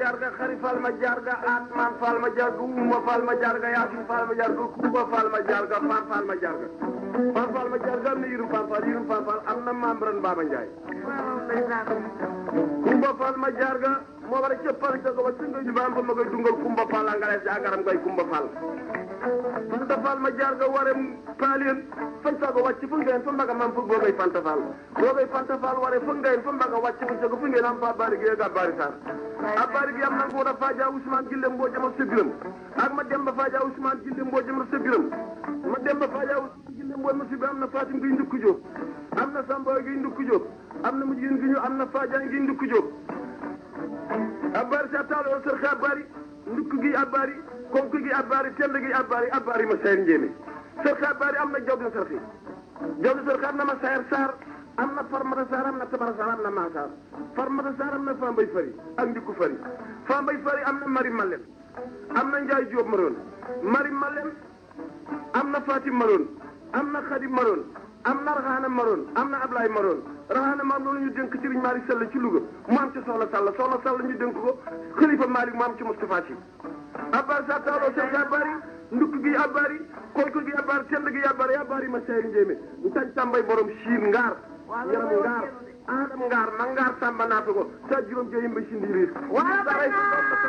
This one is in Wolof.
jarga xari fal ma jarga atman fal ma jarga uma fal ma jarga yasin fal ma jarga kuba fal ma jarga fan fal ma jarga fan fal ma jarga am na yirum fan fal yirum fan fal am na membran Baba Ndiaye kumba fal ma jarga moo war a cëppal ca ko ba singa jubaam ba ma koy dungal kumba fal angale si agaram koy kumba fal fanta fal ma jarga ware paalien fan sago wàcc fu ngeen fa mbaga mam fu boogay fanta fal boogay fanta fal ware fu ngeen fa mbaga wàcc fu sago fu ngeen am fa bari gi ga bari sar a bari gi am na ko da faja Ousmane Gille mboo jama sebiram ak ma demba faja Ousmane Gille mboo jama sebiram ma demba faja Ousmane Gille mboo ma sebiram am na Fatim gi ndukku Jóob am na Samba gi ndukku Jóob am na mujjin gi ñu am na Faja gi ndukku Jóob abari sa taalo sër xa abari ndukk gi abari konk gi abari tend gi abari abari ma sayar njéeme sër xa abari am na jaw din sër xi jaw din sër xa am na ma sayar saar am na farmata saar am na tabara saar am na maasaar farmata saar am na fambay fari ak ndikku fari fambay fari am na mari malen am na njaay jóob maroon mari malen am na fatim maroon am na xadim maroon am na raxaana maroon am na ablaay maroon raxaana maam loolu ñu dénk sëriñ Malick Sall ci Louga mu am ci soxla Sall soxla Sall ñu dénk ko xalifa Malick mu am ci Moustapha Sy abbar sa taaloo seen sa bari ndukk gi abari koyko gi abari tend gi abari abari ma seyri njéemé ntañ tàmbay borom siin ngaar yaram ngaar adam ngaar ma ngaar tàmba naata ko sa juróom jeyim ba si ndiiriir